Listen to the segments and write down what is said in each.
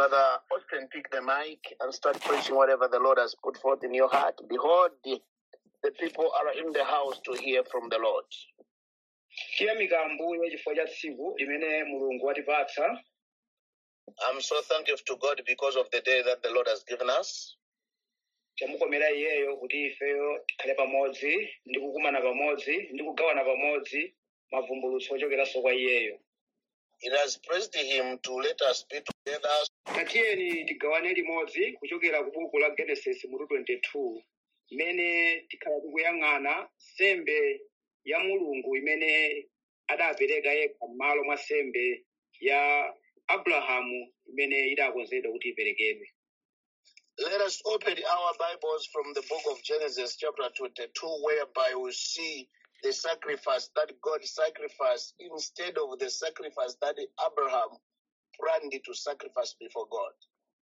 Brother Austin, pick the mic and start preaching whatever the Lord has put forth in your heart. Behold, the, the people are in the house to hear from the Lord. tiyamika ambuye chifukwa cha tsiku limene mulungu watipatsa I'm so thankful to God because of the day that the Lord has given us. chamukomera iyeyo kuti ifeyo tikhale pamodzi ndi kukumana pamodzi ndi kugawana pamodzi mavumbulutso ochokeranso kwa iyeyo It has pleased Him to let us be together tatiyeni tigawane limodzi kuchokera ku buku la genesis mutu 22 imene tikhala tikuyang'ana sembe ya mulungu imene adapereka yekha m'malo mwa sembe ya abrahamu imene idakonzedwa kuti iperekedwe Let us open our Bibles from the book of Genesis, chapter 22, whereby we see the sacrifice that God sacrificed instead of the sacrifice that Abraham planned to sacrifice before God.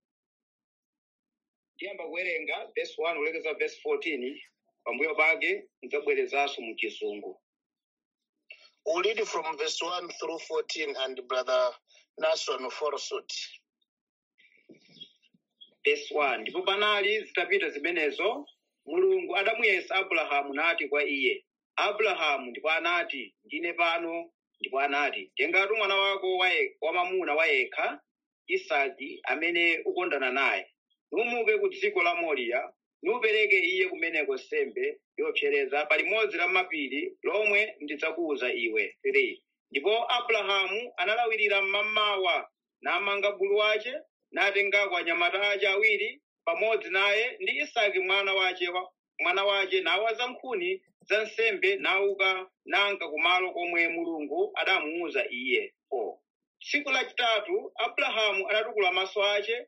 tiyamba kuwerenga verse 1 kulekeza verse 14 pambuyo pake ndidzabwerezanso mu chizungu We'll read from verse 1 through 14, and Brother Nason will follow suit. verse 1 ndipo panali zitapita zimenezo mulungu adamuyesa abrahamu nati kwa iye abrahamu ndipo anati ndine pano ndipo anati tengatu mwana wako waye- wamamuna wayekha isaki amene ukondana naye numuke ku dziko la moriya nupereke iye kumeneko nsembe yopsereza pa limodzi la mapiri lomwe ndidzakuwuza iwe 3 ndipo abrahamu analawirira mmamawa namanga bulu wace natengako anyamata ace awiri pamodzi naye ndi isaki mwana wace wa- mwana wace nawaza nkhuni za nsembe nauka nanka kumalo komwe mulungu adamuwuza iye 4 tsiku lachitatu abrahamu anatukula maso ace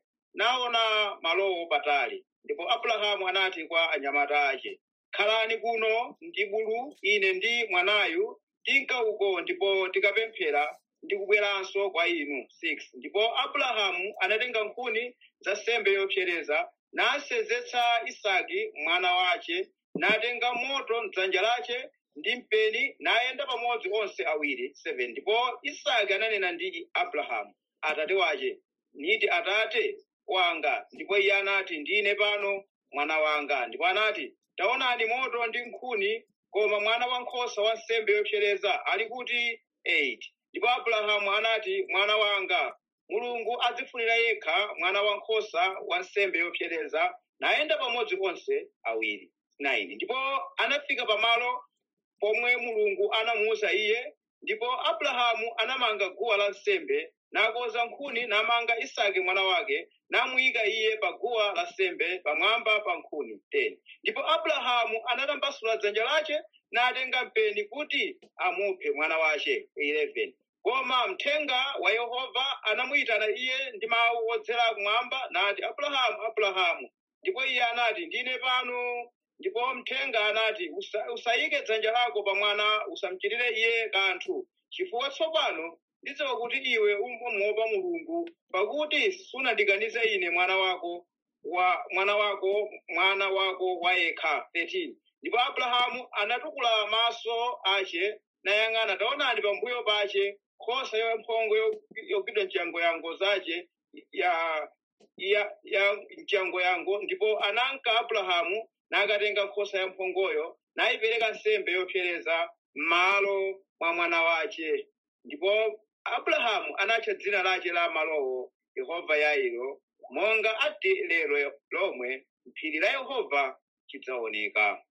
naona malowo patali ndipo abrahamu anati kwa anyamata ace khalani kuno ndi bulu ine ndi mwanayu tinka uko ndipo tikapemphera ndi kubweranso kwa inu 6 ndipo abrahamu anatenga nkhuni za nsembe yopsereza nasenzetsa isaki mwana wace natenga moto mdzanja lace ndi mpeni nayenda pamodzi onse awiri 7 ndipo isaki ananena ndi abrahamu atate wace niti atate wanga ndipo iye anati ndine pano mwana wanga ndipo anati taonani moto ndi nkhuni koma mwana wankhosa wa nsembe yopsereza ali kuti 8 ndipo abrahamu anati mwana wanga mulungu adzifunira yekha mwana wankhosa wa nsembe yopsereza nayenda pamodzi onse awiri 9 ndipo anafika pamalo pomwe mulungu anamuwuza iye ndipo abrahamu anamanga guwa la nsembe nakonza nkhuni namanga isaki mwana wake namuyika iye pa guwa la nsembe pamwamba pa nkhuni 10 ndipo abrahamu anatambasula dzanja lace natenga mpeni kuti amuphe mwana wace 11 koma mthenga wa yehova anamuyitana iye ndi mawu odzera kumwamba nati abrahamu abrahamu ndipo iye anati ndine pano ndipo mthenga anati "Usa- usayike dzanja lako pa mwana usamchitire iye kanthu chifukwa tsopano ndidziwa kuti iwe umuopa mulungu pakuti sunandikanize ine mwana wako wa mwana wako mwana wako wayekha 13 ndipo abrahamu anatukula maso ace nayang'ana taonani pambuyo pace nkhosa yamphongo yo- yogwidwa mchangoyango zace ya ya ya mchangoyango ndipo ananka abrahamu nakatenga nkhosa yamphongoyo nayipereka nsembe yopsereza m'malo mwa mwana wace ndipo abrahamu anatcha dzina lace la malowo yehova yairo monga ati lero lomwe phiri la yehova chidzaoneka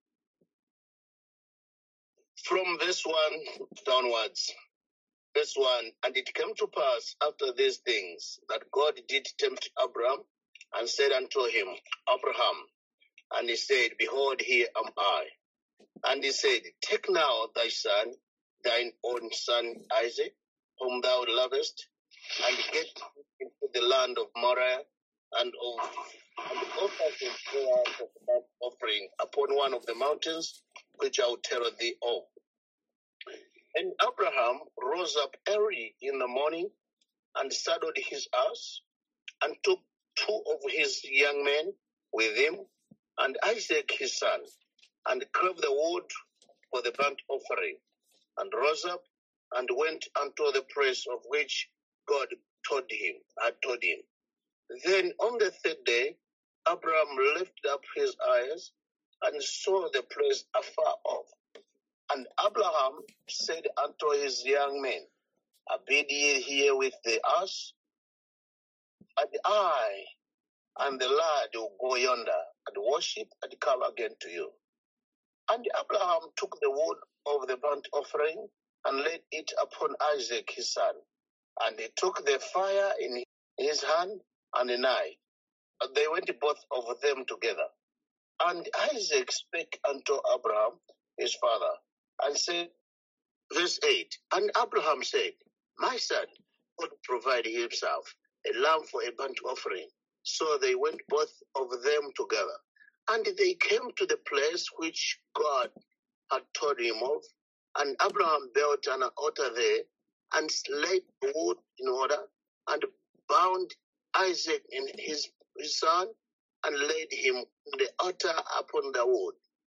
From verse 1 downwards. Verse 1 And it came to pass after these things that God did tempt Abraham and said unto him, Abraham. And he said, Behold, here am I. And he said, Take now thy son, thine own son Isaac, whom thou lovest, and get into the land of Moriah, and of and offer him there as a burnt offering upon one of the mountains which I will tell thee of. And Abraham rose up early in the morning and saddled his ass and took two of his young men with him and Isaac his son and clave the wood for the burnt offering and rose up and went unto the place of which God told him, had told him. Then on the third day, Abraham lifted up his eyes and saw the place afar off. And Abraham said unto his young men, Abide ye here with the ass, and I and the lad will go yonder and worship and come again to you. And Abraham took the wood of the burnt offering and laid it upon Isaac his son. And he took the fire in his hand and a knife. And they went both of them together. And Isaac spake unto Abraham his father, and said, verse 8, And Abraham said, My son, God provide himself a lamb for a burnt offering. So they went both of them together. And they came to the place which God had told him of. And Abraham built an altar there and laid the wood in order and bound Isaac in his, his son and laid him on the altar upon the wood.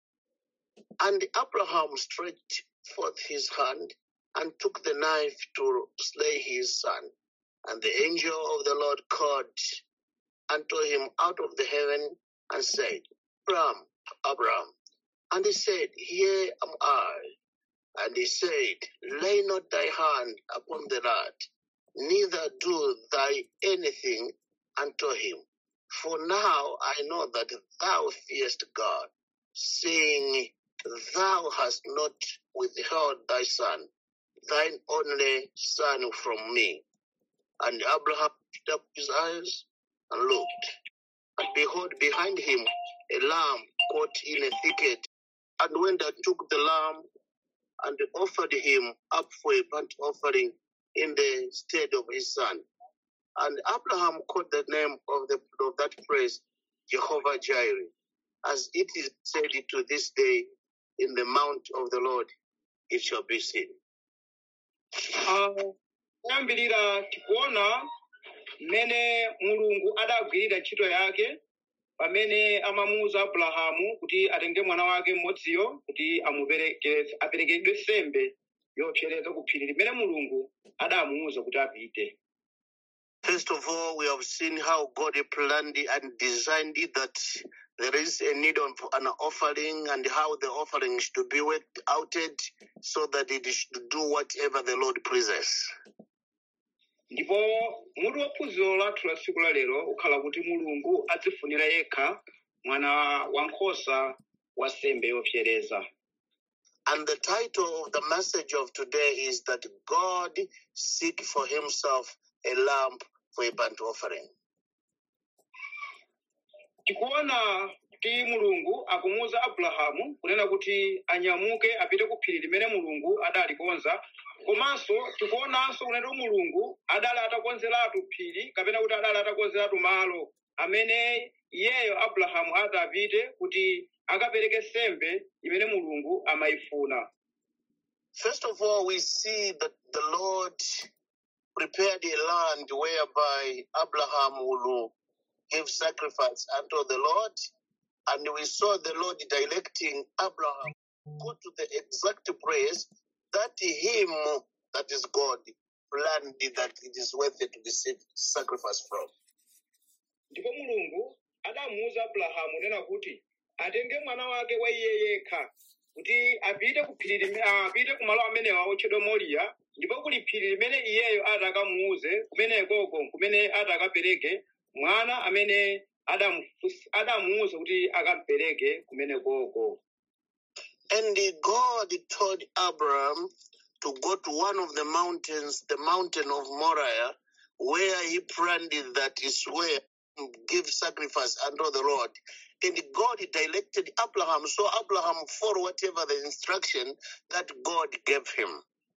And Abraham stretched forth his hand and took the knife to slay his son. And the angel of the Lord called unto him out of the heaven and said, Abraham, Abraham. And he said, Here am I. And he said, Lay not thy hand upon the lad, neither do thy anything unto him. For now I know that thou fearest God, seeing thou hast not withheld thy son, thine only son from me. And Abraham lifted up his eyes and looked, and behold, behind him a lamb caught in a thicket, and went and took the lamb and offered him up for a burnt offering in the stead of his son. And Abraham called the name of, the, of that place Jehovah Jireh, as it is said to this day, in the mount of the Lord it shall be seen. Ah, kuyambirira tikuona mmene mulungu adagwirira ntchito yake pamene amamuwuza abrahamu kuti atenge mwana wake mmodziyo kuti amupereke aperekedwe sembe yopsereza ku phiri limene mulungu adamuwuza kuti apite First of all, we have seen how God planned it and designed it that there is a need of an offering and how the offering should be worked outed so that it should do whatever the Lord pleases. ndipo mutu waphunziro lathu la tsiku la lero ukhala kuti mulungu adzifunira yekha mwana wankhosa wa sembe yopsereza And the title of the message of today is that God seek for himself a lamb for a burnt offering. tikuona kuti mulungu akumuwuza abrahamu kunena kuti anyamuke apite ku phiri limene mulungu adalikonza komanso tikuonanso kunena kuti mulungu adali atakonzeratu phiri kapena kuti adali atakonzeratu malo amene iyeyo abrahamu adapite kuti akapereke sembe imene mulungu amayifuna First of all, we see that the Lord prepared a land whereby Abraham will give sacrifice unto the Lord. And we saw the Lord directing Abraham go to the exact place that him, that is God, planned that it is worthy to receive sacrifice from. ndipo mulungu adamuwuza abrahamu nena kuti atenge mwana wake wa iye yekha kuti apite ku phiri lime- ah, apite ku malo amenewa otchedwa moriya ndipo kuli phiri limene iyeyo ati akamuwuze kumenekoko kumene ati akapereke mwana amene adamufunsa- adamuwuza kuti akampereke kumenekoko And God told Abraham to go to one of the mountains, the mountain of Moriah, where he planned that is where he give sacrifice unto the Lord. And God directed Abraham, so Abraham followed whatever the instruction that God gave him.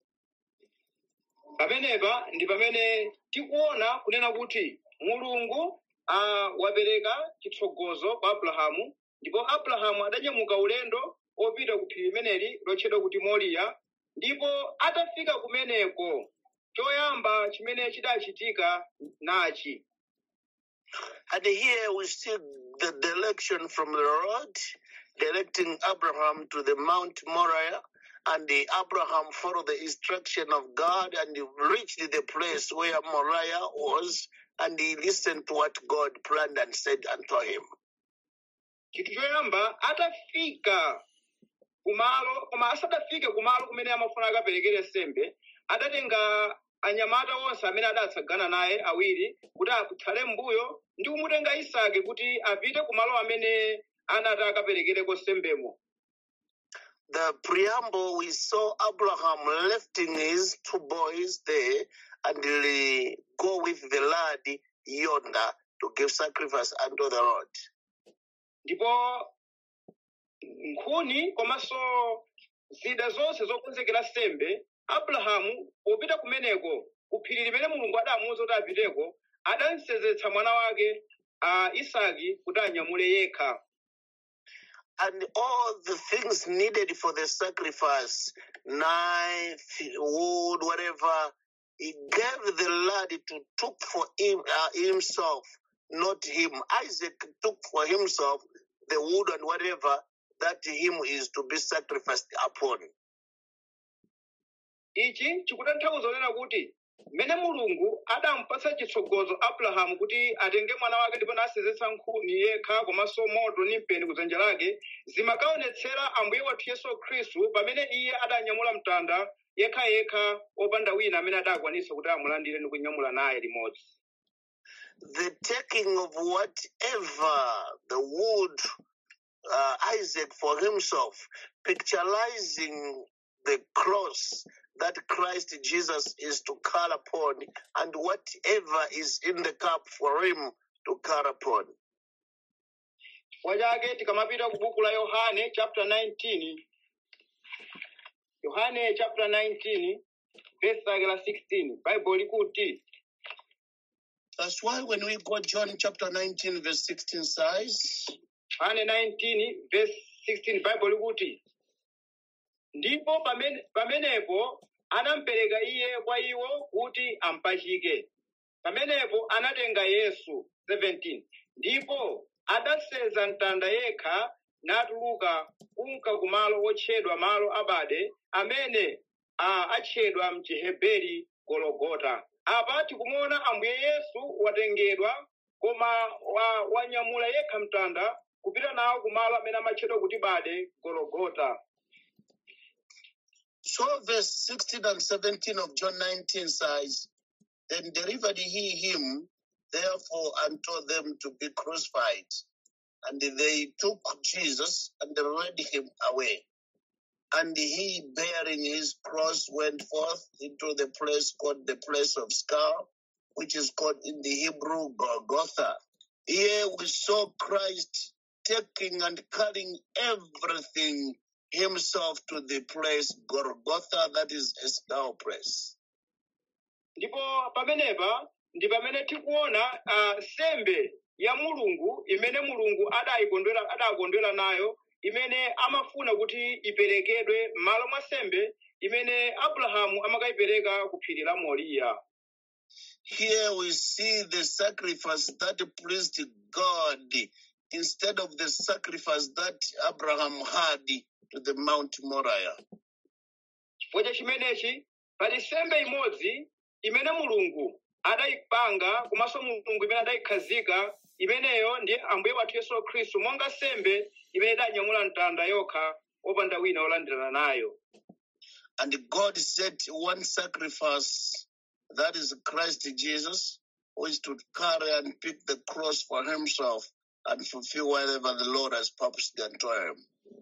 pamenepa ndi pamene tikuona kunena kuti mulungu ah, wapereka chitsogozo kwa abrahamu ndipo abrahamu adanyamuka ulendo opita ku phiri limeneli lotchedwa kuti moriya ndipo atafika kumeneko choyamba chimene chidachitika nachi And here we see the direction from the Lord, directing Abraham to the Mount Moriah. And the Abraham followed the instruction of God and he reached the place where Moriah was. and he listened to what God planned and said unto him. chinthu choyamba atafika kumalo koma asadafike kumalo kumene amafuna akaperekere sembe adatenga anyamata onse amene adatsagana naye awiri kuti akhale mbuyo ndi kumutenga isake kuti apite kumalo amene anati akaperekereko sembemo The preamble, we saw Abraham lifting his two boys there and he go with the lad yonder to give sacrifice unto the Lord. ndipo nkhuni komanso zida zonse zokonzekera sembe abrahamu popita kumeneko ku phiri limene mulungu adamuwuza kuti apiteko adamsenzetsa mwana wake a isaki kuti anyamule yekha And all the things needed for the sacrifice, knife, wood, whatever, he gave the lad to took for him uh, himself, not him. Isaac took for himself the wood and whatever that him is to be sacrificed upon. ichi chikutanthauza kunena kuti mmene mulungu adampatsa chitsogozo abrahamu kuti atenge mwana wake ndipo nasenzetsa nkhuni yekha komanso moto ndi mpeni kudzanja lake zimakaonetsera ambuye wathu yesu khristu pamene iye adanyamula mtanda yekhayekha opanda wina amene adakwanisa kuti amulandire ndi kunyamula naye limodzi The taking of whatever the wood uh, Isaac for himself, picturizing the cross that Christ Jesus is to call upon, and whatever is in the cup for him to call upon. chifukwa chake tikamapita ku buku la yohane chapter 19 yohane chapter 19 verse lake la 16 bible likuti That's why when we go John chapter 19, verse 16 says, yohane 19 verse 16 bible likuti ndipo pamene- pamenepo anampereka iye kwa iwo kuti ampachike pamenepo anatenga yesu 17 ndipo adasenza mtanda yekha natuluka kunka kumalo otchedwa malo abade amene a atchedwa mchiheberi gologota apa tikumuona ambuye yesu watengedwa koma wa, wanyamula yekha mtanda kupita nawo kumalo amene amatchedwa kuti bade gologota So verse 16 and 17 of John 19 says, Then delivered he him therefore unto them to be crucified. And they took Jesus and led him away. And he, bearing his cross, went forth into the place called the place of skull, which is called in the Hebrew Golgotha. Here we saw Christ taking and carrying everything himself to the place Golgotha, that is a skull place. ndipo pamenepa ndi pamene tikuona uh, sembe ya mulungu imene mulungu adayikondwera adakondwera nayo imene amafuna kuti iperekedwe m'malo mwa sembe imene abrahamu amakayipereka ku phiri la moriya Here we see the sacrifice that pleased God instead of the sacrifice that Abraham had to the Mount Moriah. chifukwa cha chimenechi pali sembe imodzi imene mulungu adayipanga komanso mulungu imene adayikhazika imeneyo ndi ambuye wathu yesu khristu monga sembe imene idanyamula mtanda yokha opanda wina olandirana nayo And God set one sacrifice, that is Christ Jesus, who is to carry and pick the cross for himself and fulfill whatever the Lord has purposed unto him.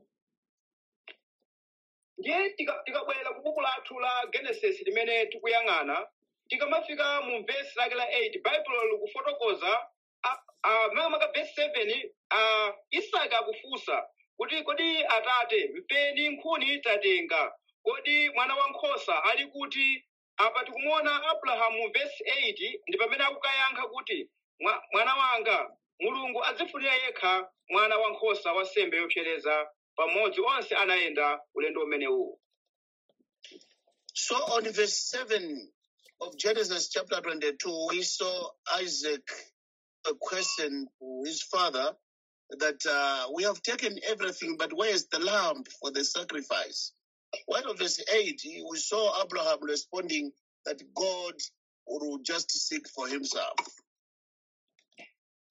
ndiye tika- tikabwera ku buku lathu la genesis limene tikuyang'ana tikamafika mu vesi lake la 8 baibulo likufotokoza a- a- makamaka vesi 7 a, isaka akufunsa kuti kodi atate mpeni nkhuni tatenga kodi mwana wankhosa ali kuti apa tikumuona abrahamu mu vesi 8 ndi pamene akukayankha kuti "Mwa- mwana wanga mulungu adzifunira yekha mwana wankhosa wa sembe yopsereza pamodzi onse anayenda ulendo umenewu So on verse 7 of Genesis chapter 22, we saw Isaac a question to his father that uh, we have taken everything, but where is the lamb for the sacrifice? While on verse 8, we saw Abraham responding that God will just seek for himself.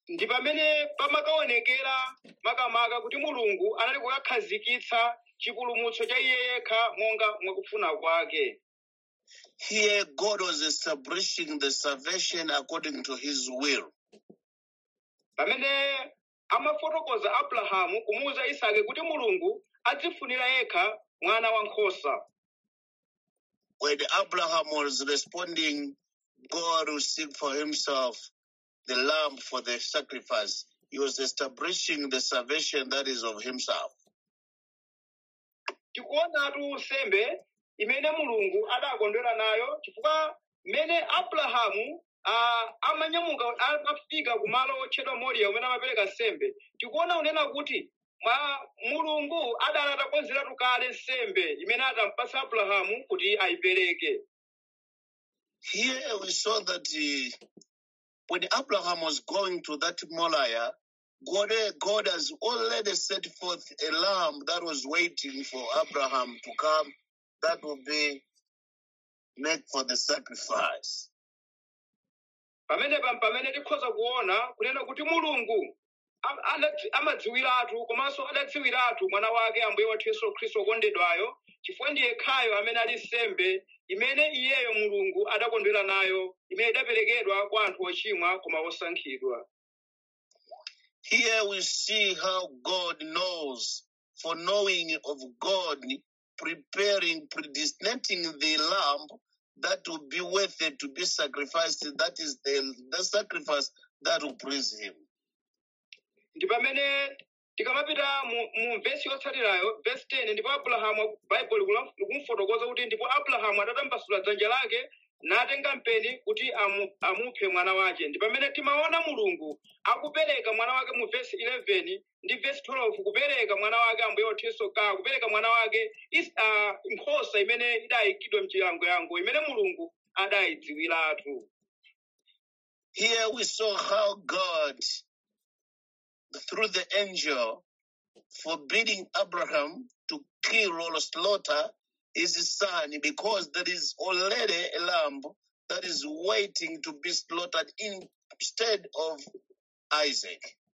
ndi pamene pamakaonekera makamaka kuti mulungu anali kukakhazikitsa chipulumutso cha iye yekha monga mwakufuna kwake Here, God was establishing the salvation according to his will. pamene amafotokoza abrahamu kumuwuza isake kuti mulungu adzifunira yekha mwana wankhosa When Abraham was responding, God will seek for himself the lamb for the sacrifice. He was establishing the salvation that is of himself. tikuonatu nsembe imene mulungu adakondwera nayo chifukwa mmene abrahamu ah, amanyamuka amafika kumalo otchedwa moriya umene amapereka nsembe tikuona unena kuti mwa mulungu adali atakonzeratu kale nsembe imene atampasa abrahamu kuti ayipereke Here we saw that uh, when Abraham was going to that Moriah, God, God has already set forth a lamb that was waiting for Abraham to come that will be made for the sacrifice. pamenepa pamene tikhoza kuona kunena kuti mulungu am- anadzi- amadziwiratu komanso adadziwiratu mwana wake ambuye wathu yesu khristu okondedwayo chifukwa ndiye yekhayo amene ali nsembe imene iyeyo mulungu adakondwera nayo imene idaperekedwa kwa anthu ochimwa koma osankhidwa Here we see how God knows, for knowing of God, preparing, predestinating the lamb that will be worthy to be sacrificed. That is the, the sacrifice that will please him. ndi pamene tikamapita mu, mu vesi yotsatirayo vesi 10 ndipo abrahamu baibulo likumfotokoza kuti ndipo abrahamu atatambasula dzanja lake natenga mpeni kuti amu, amuphe mwana wake ndi pamene timaona mulungu akupereka mwana wake mu vesi 11 ndi vesi 12 kupereka mwana wake ambuye wathu yesu ka kupereka mwana wake is, uh, nkhosa imene idayikidwa mchiyangoyango imene mulungu adayidziwiratu Here we saw how God, through the angel, forbidding Abraham to kill or slaughter his son because there is already a lamb that is waiting to be slaughtered instead of Isaac.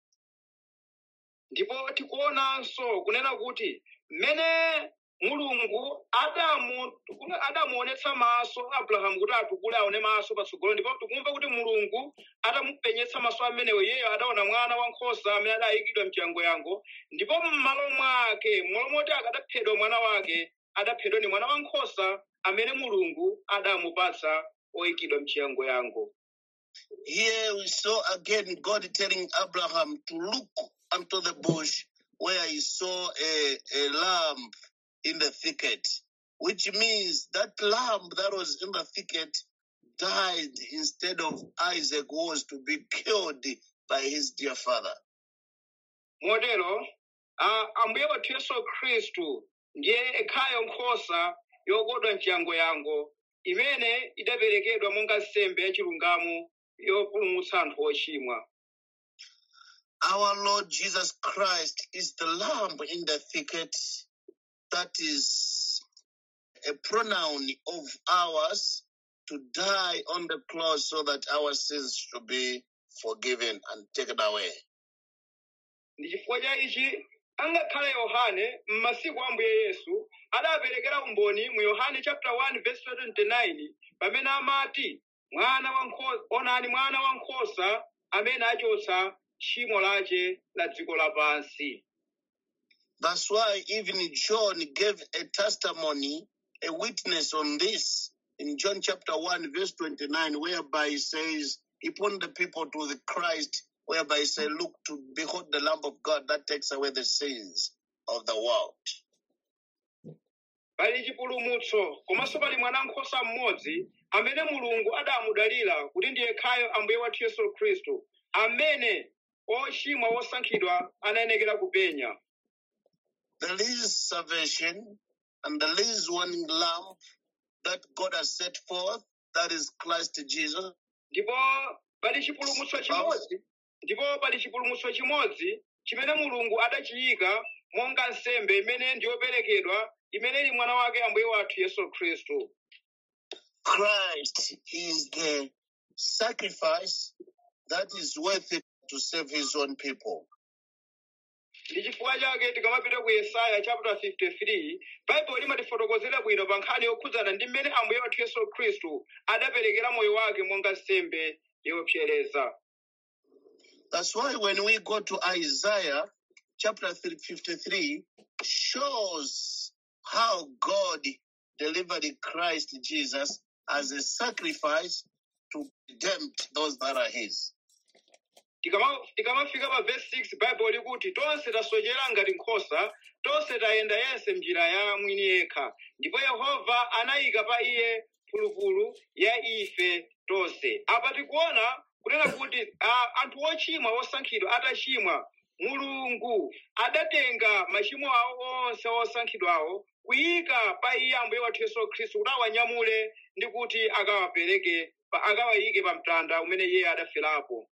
ndipo tikuonanso kunena kuti mmene mulungu adamu adamuonetsa maso abrahamu kuti atukule aone maso patsogolo ndipo tikumva kuti mulungu atamupenyetsa maso amenewo iyeyo adaona mwana wankhosa amene adayikidwa mchiyangoyango ndipo m'malo mwake m'malo moti akadaphedwa mwana wake adaphedwa ni mwana wankhosa amene mulungu adamupatsa oyikidwa mchiyangoyango Here we saw again God telling Abraham to look unto the bush where he saw a, a lamb in the thicket, which means that lamb that was in the thicket died instead of Isaac, who was to be killed by his dear father. motero ah, ambuye wathu yesu khristu ndiye ekhayo nkhosa yokodwa mchiyangoyango imene idaperekedwa monga nsembe yachilungamo yopulumutsa anthu ochimwa Our Lord Jesus Christ is the lamb in the thicket that is a pronoun of ours to die on the cross so that our sins should be forgiven and taken away. ndi chifukwa cha ichi angakhale yohane m'masiku a ambuye yesu adaperekera umboni mu yohane chapter 1 verse 29 pamene amati mwana wankhosa onani mwana wankhosa amene achotsa tchimo lache la dziko lapansi That's why even John gave a testimony, a witness on this in John chapter 1, verse 29, whereby he says, He pointed the people to the Christ, whereby he said, Look to behold the Lamb of God that takes away the sins of the world. pali chipulumutso komanso pali mwana nkhosa mmodzi amene mulungu adamudalira kuti ndiye khayo ambuye wathu yesu khristu amene ochimwa osankhidwa anayenekera kupenya There is salvation, and there is one lamb that God has set forth, that is Christ Jesus. ndipo pali chipulumutso chimodzi ndipo pali chipulumutso chimodzi chimene mulungu adachiyika monga nsembe imene ndiyoperekedwa imene ili mwana wake ambuye wathu yesu khristu Christ is the sacrifice that is worth it to save his own people. ndi chifukwa chake tikamapita ku yesaya chapter 53 baibulo limatifotokozera bwino pa nkhani yokhudzana ndi mmene ambuye wathu yesu khristu adaperekera moyo wake monga nsembe yopsereza That's why when we go to Isaiah chapter 53, shows how God delivered Christ Jesus as a sacrifice to tempt those that are his. Tikama- tikamafika pa verse 6 baibulo likuti tonse tasochera ngati nkhosa tonse tayenda yense mnjira ya mwini yekha ndipo yehova anayika pa iye phulupulu ya ife tonse apa tikuona kunena kuti ah, anthu ochimwa osankhidwa atachimwa mulungu adatenga machimo awo onse osankhidwawo kuyika pa iye ambuye wathu yesu khristu kuti awanyamule ndi kuti akawapereke pa- akawayike pa mtanda umene iye adaferapo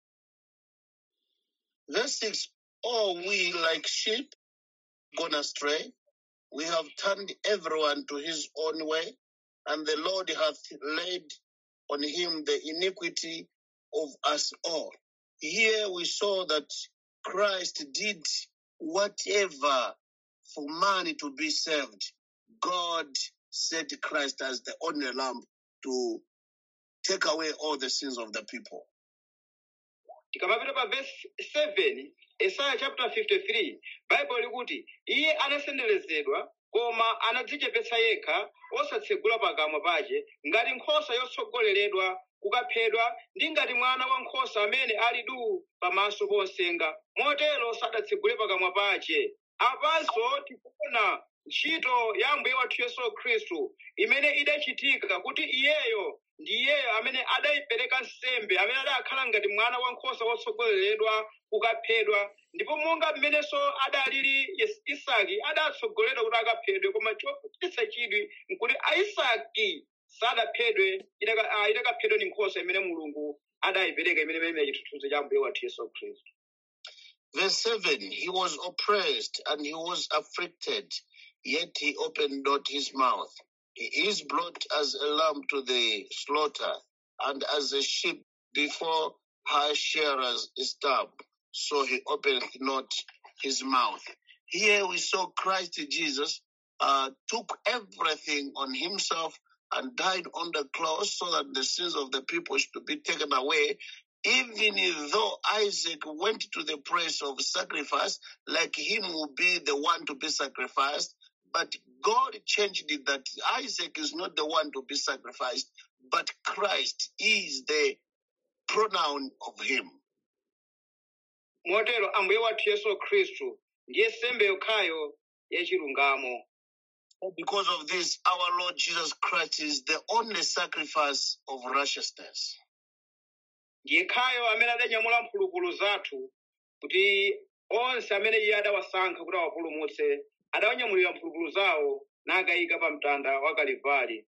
Verse 6 All we like sheep gone astray, we have turned everyone to his own way, and the Lord hath laid on him the iniquity of us all. Here we saw that Christ did whatever for man to be saved. God set Christ as the only lamb to take away all the sins of the people. tikamapita pa verse 7 Isaiah chapter 53 baibulo likuti iye anasenderezedwa koma anadzichepetsa yekha osatsegula pakamwa pace ngati nkhosa yotsogoleredwa kukaphedwa ndi ngati mwana wankhosa amene ali duu pamaso ponsenga motero sadatsegule pakamwa pace apanso tikuona ntchito ya mbuye wathu yesu khristu imene idachitika kuti iyeyo ndi iyeyo amene adayipereka nsembe amene adakhala ngati mwana wankhosa wotsogoleredwa kukaphedwa ndipo monga mmenenso adalili Yes- isaki adatsogoledwa kuti akaphedwe koma chochititsa chidwi nkuti aisaki sadaphedwe idaka- ah, idakaphedwa ni nkhosa imene mulungu adayipereka imene imene chithunzi cha mbuye wathu yesu khristu Verse 7 He was oppressed and he was afflicted, yet he opened not his mouth. He is brought as a lamb to the slaughter, and as a sheep before her shearers is dumb, so he opened not his mouth. Here we saw Christ Jesus uh, took everything on himself and died on the cross so that the sins of the people should be taken away even though Isaac went to the place of sacrifice, like him will be the one to be sacrificed, but God changed it that Isaac is not the one to be sacrificed, but Christ is the pronoun of him. motero ambuye wathu yesu khristu ndiye nsembe yokhayo yachilungamo Because of this, our Lord Jesus Christ is the only sacrifice of righteousness. ndiye khayo amene adanyamula mphulupulu zathu kuti onse amene iye adawasankha kuti awapulumutse adawanyamulira mphulupulu zawo nakayika pa mtanda wa kalivali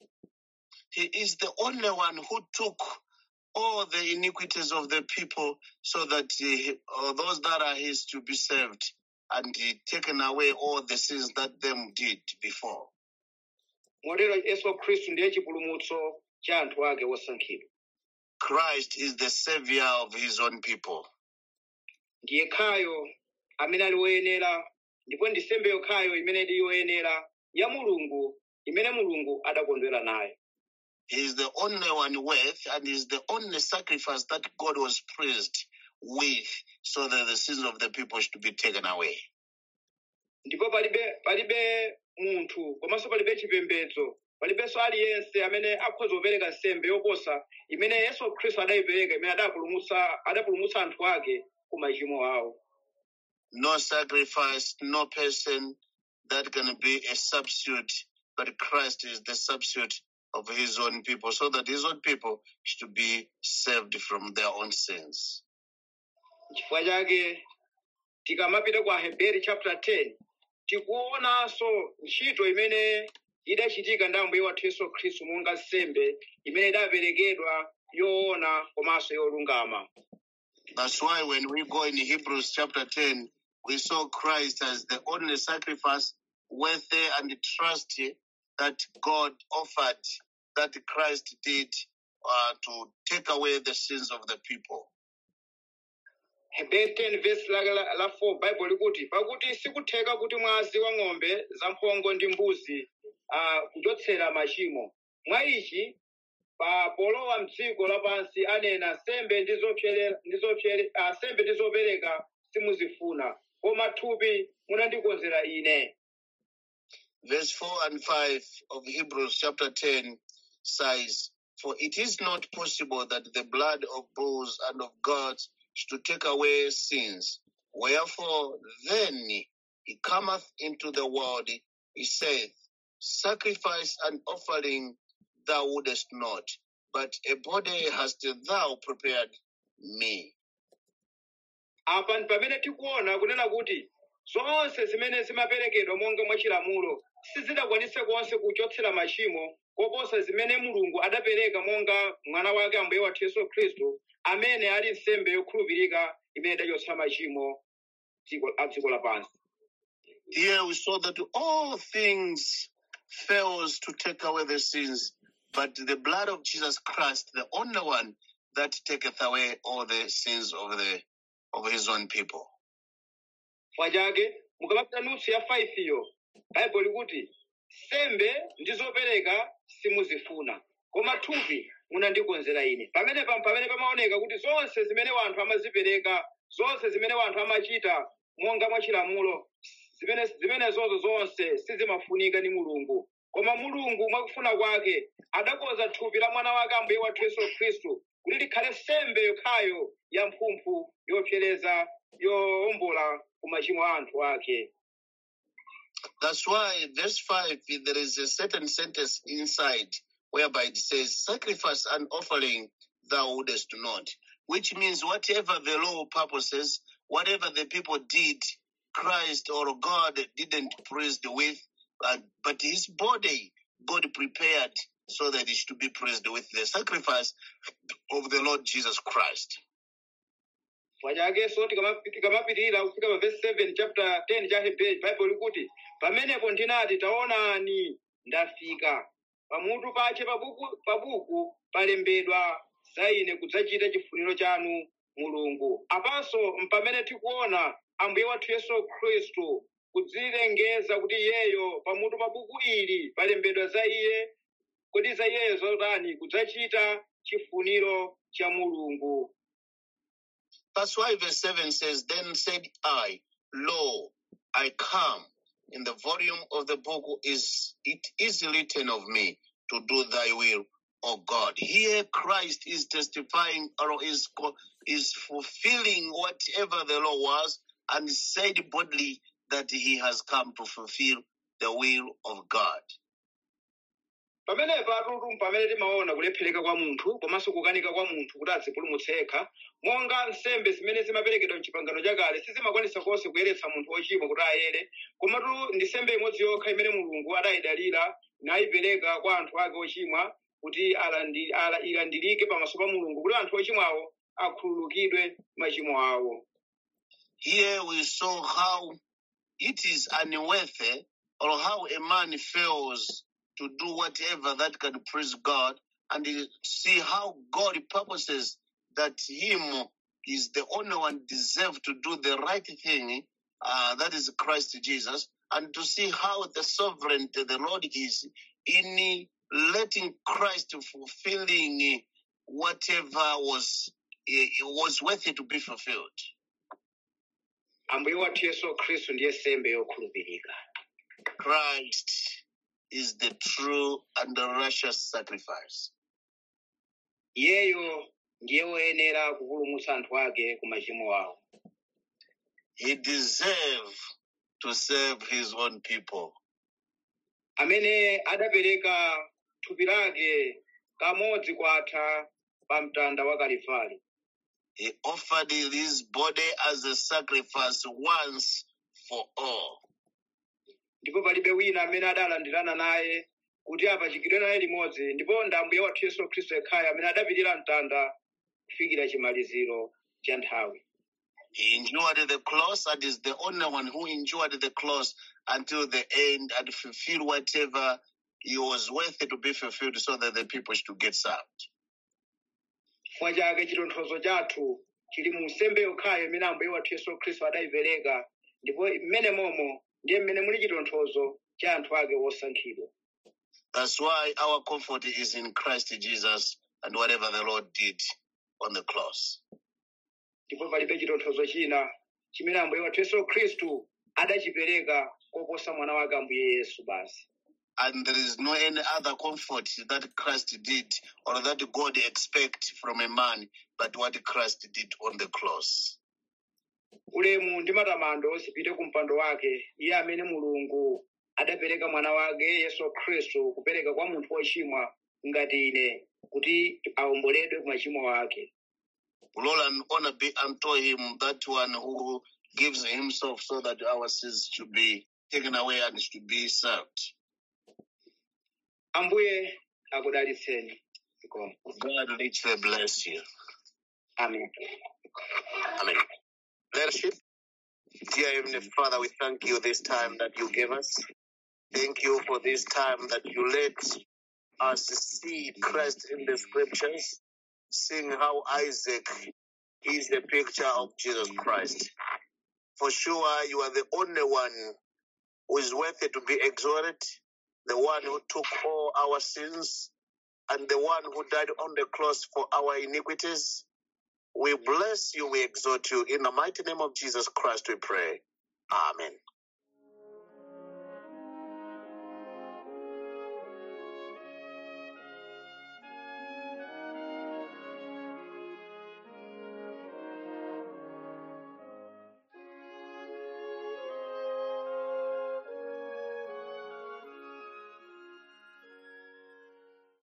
He is the only one who took all the iniquities of the people so that he, uh, those that are his to be saved and he taken away all the sins that them did before. motero yesu khristu ndiye chipulumutso cha anthu ake osankhidwa Christ is the savior of his own people. ndiye khayo amene ali woyenera ndipo ndi nsembe yokhayo imene ili yoyenera ya mulungu imene mulungu adakondwera nayo He is the only one worth and is the only sacrifice that God was pleased with so that the sins of the people should be taken away. ndipo palibe palibe munthu komanso palibe chipembedzo palibenso aliyense amene akhoza kupereka nsembe yoposa imene yesu khristu adayipereka imene adapulumutsa adapulumutsa anthu ake ku machimo awo No sacrifice, no person that can be a substitute, but Christ is the substitute of his own people so that his own people should be saved from their own sins. chifukwa chake tikamapita ku aheberi chapter 10 tikuonanso ntchito imene idachitika ndi ambuye wathu yesu khristu monga nsembe imene idaperekedwa yoona komanso yolungama That's why when we go in Hebrews chapter 10, we saw Christ as the only sacrifice worthy and trusty that God offered, that Christ did uh, to take away the sins of the people. Hebrews 10 verse la, la, la 4 bible likuti pakuti sikutheka kuti mwazi wa ng'ombe zamphongo ndi mbuzi uh, kuchotsera machimo mwa ichi pa polowa mdziko lapansi anena nsembe ndi zopyere- ndi zopyere- ah, nsembe ndi zopereka simuzifuna koma thupi munandikonzera ine Verse 4 and 5 of Hebrews chapter 10 says, For it is not possible that the blood of bulls and of goats should take away sins. Wherefore then he cometh into the world, he saith, Sacrifice and offering thou wouldest not, but a body hast thou prepared me. apa ndi pamene tikuona kunena kuti zonse zimene zimaperekedwa monga mwachilamulo sizidakwanise konse kuchotsera machimo koposa zimene mulungu adapereka monga mwana wake ambuye wathu yesu khristu amene ali nsembe yokhulupirika imene idachotsa machimo dziko- a dziko lapansi Here we saw that all things fails to take away the sins, but the blood of Jesus Christ, the only one that taketh away all the sins of the of his own people. chifukwa chake mukamapita nutsu ya 5 iyo baibulo likuti nsembe ndi zopereka simuzifuna koma thupi munandikonzera ine pamene pa pamene pamaoneka kuti zonse zimene wanthu amazipereka zonse zimene wanthu amachita monga mwachilamulo zimene zimenezozo zonse sizimafunika ndi mulungu koma mulungu mwakufuna kwake adakonza thupi la mwana wake ambuye wathu yesu khristu kuti likhale nsembe yokhayo ya mphumphu yopsereza yowombola ku machimo a anthu ake That's why verse 5 there is a certain sentence inside whereby it says, Sacrifice and offering thou wouldest not, which means whatever the law purposes, whatever the people did, Christ or God didn't pleased with, uh, but his body God prepared so that it should be praised with the sacrifice of the Lord Jesus Christ. chifukwa chake so tikama- tikamapitirira kufika pa verse 7 chapter 10 cha hebrew bible likuti pamenepo ndinati taonani ndafika pamutu pache pabuku pabuku palembedwa za ine kudzachita chifuniro chanu mulungu apanso mpamene tikuona ambuye wathu yesu khristu kudzilengeza kuti iyeyo pamutu pa buku ili palembedwa za iye kodi za iyeyo zotani kudzachita chifuniro cha mulungu That's why verse 7 says, Then said I, Lo, I come. In the volume of the book is it is written of me to do thy will, O God. Here Christ is testifying or is co- is fulfilling whatever the law was and said boldly that he has come to fulfill the will of God. pamenepa tutu pamene timaona kulephereka kwa munthu komanso kukanika kwa munthu kuti adzipulumutse yekha monga nsembe zimene zimaperekedwa mchipangano chakale sizimakwanisa konse kuyeretsa munthu wochimwa kuti ayere komatu ndi nsembe imodzi yokha imene mulungu adayidalira nayipereka kwa anthu ake ochimwa kuti alandi- ala- ilandirike pamaso pa mulungu kuti anthu ochimwawo akhululukidwe machimo awo Here we saw how it is unworthy or how a man fails to do whatever that can please God and you see how God purposes that him is the only one deserved to do the right thing, uh, that is Christ Jesus, and to see how the sovereignty the Lord is in letting Christ fulfilling whatever was eh, was worthy to be fulfilled. ambuye wathu yesu khristu ndiye nsembe yokhulupirika Christ is the true and the righteous sacrifice. iyeyo ndiye woyenera kupulumutsa anthu ake ku machimo awo He deserves to save his own people. amene adapereka thupi lake kamodzi kwatha pa mtanda wa kalifali He offered his body as a sacrifice once for all. ndipo palibe wina amene adalandirana naye kuti apachikidwe naye limodzi ndipo ndi ambuye wathu yesu khristu yekhayo amene adapitira mtanda kufikira chimaliziro cha nthawi He endured the cross and is the only one who endured the cross until the end and fulfilled whatever he was worthy to be fulfilled so that the people should get saved. chifukwa chake chitonthozo chathu chili mu nsembe yokhayo imene ambuye wathu yesu khristu adayipereka ndipo mmene momo ndiye mmene muli chitonthozo cha anthu ake osankhidwa That's why our comfort is in Christ Jesus and whatever the Lord did on the cross. ndipo palibe chitonthozo china chimene ambuye wathu yesu khristu adachipereka koposa mwana wake ambuye yesu basi And there is no any other comfort that Christ did or that God expect from a man but what Christ did on the cross. ulemu ndi matamando zipite ku mpando wake iye amene mulungu adapereka mwana wake yesu khristu kupereka kwa munthu wochimwa ngati ine kuti awomboledwe ku machimo ake Glory and honor be unto him, that one who gives himself so that our sins should be taken away and should be served. ambuye akudalitseni Zikomo. God richly bless you. amen Amen. Leadership, dear Heavenly Father, we thank you this time that you gave us. Thank you for this time that you let us see Christ in the scriptures, seeing how Isaac is the picture of Jesus Christ. For sure, you are the only one who is worthy to be exalted, the one who took all our sins, and the one who died on the cross for our iniquities. We bless you, we exalt you. In the mighty name of Jesus Christ, we pray. Amen.